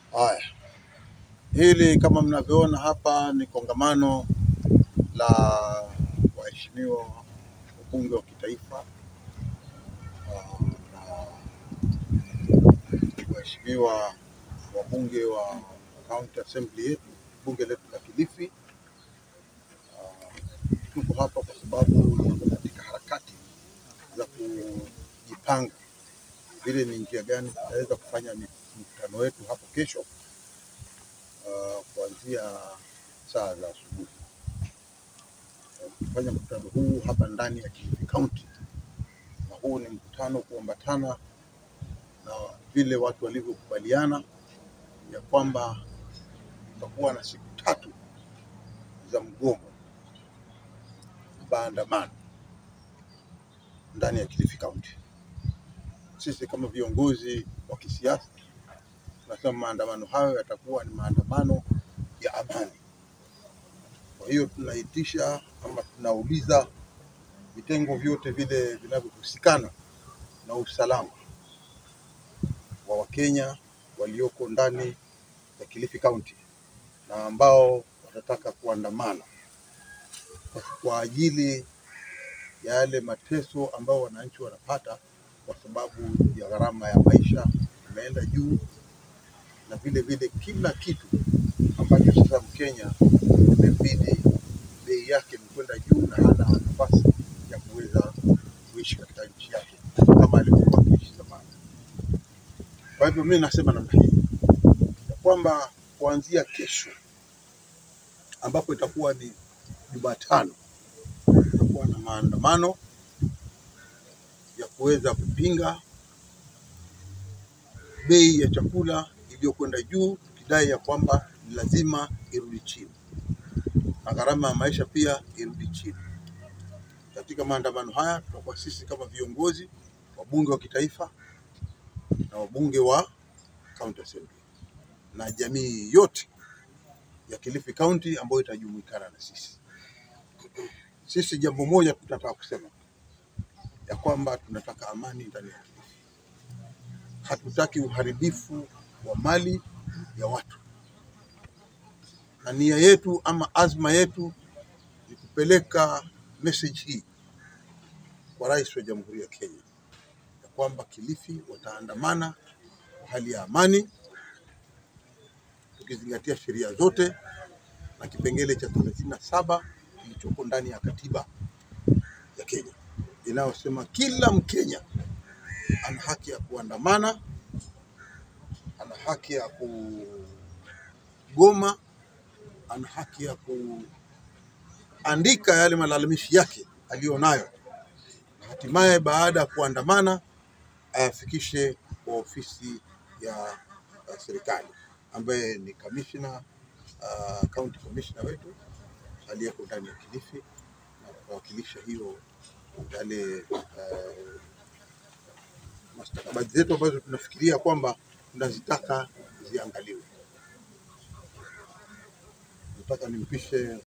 Haya, hili kama mnavyoona hapa ni kongamano la waheshimiwa wabunge wa kitaifa ah, na waheshimiwa wabunge wa county assembly yetu, bunge letu la Kilifi. Ah, Tuko hapa kwa sababu tuko katika harakati za kujipanga vile ni njia gani tutaweza kufanya mkutano wetu hapo kesho uh, kuanzia saa za asubuhi. Uh, Kufanya mkutano huu hapa ndani ya Kilifi County, na huu ni mkutano kuambatana na vile watu walivyokubaliana ya kwamba tutakuwa na siku tatu za mgomo maandamano ndani ya Kilifi County. Sisi kama viongozi wa kisiasa tunasema maandamano hayo yatakuwa ni maandamano ya amani. Kwa hiyo tunaitisha ama tunauliza vitengo vyote vile vinavyohusikana na usalama wa Wakenya walioko ndani ya Kilifi County na ambao watataka kuandamana kwa- kwa ajili ya yale mateso ambayo wananchi wanapata kwa sababu ya gharama ya maisha imeenda juu, na vile vile kila kitu ambacho sasa Mkenya imebidi bei yake imekwenda juu na hana nafasi ya kuweza kuishi katika nchi yake kama alivyokuwa akiishi zamani. Kwa hivyo mimi nasema namna hii ya kwamba kuanzia kesho ambapo itakuwa ni Jumatano, tutakuwa na maandamano ya kuweza kupinga bei ya chakula iliyokwenda juu, tukidai ya kwamba ni lazima irudi chini na gharama ya maisha pia irudi chini. Katika maandamano haya tutakuwa sisi kama viongozi, wabunge wa kitaifa na wabunge wa county assembly na jamii yote ya Kilifi County ambayo itajumuikana na sisi. Sisi jambo moja tunataka kusema ya kwamba tunataka amani ndani ya Kilifi. Hatutaki uharibifu wa mali ya watu, na nia yetu ama azma yetu ni kupeleka message hii kwa Rais wa Jamhuri ya Kenya ya kwamba Kilifi wataandamana kwa hali ya amani, tukizingatia sheria zote na kipengele cha thelathini na saba kilichoko ndani ya katiba ya Kenya inayosema kila Mkenya ana haki ya kuandamana, ana haki ya kugoma, ana haki ya kuandika yale malalamishi yake aliyonayo, na hatimaye baada ya kuandamana ayafikishe kwa ofisi ya ya serikali ambaye ni kamishna uh, county commissioner wetu aliyeko ndani ya Kilifi na kuwakilisha hiyo yale uh, mastakabadhi zetu ambazo tunafikiria kwamba tunazitaka ziangaliwe. Nataka nimpishe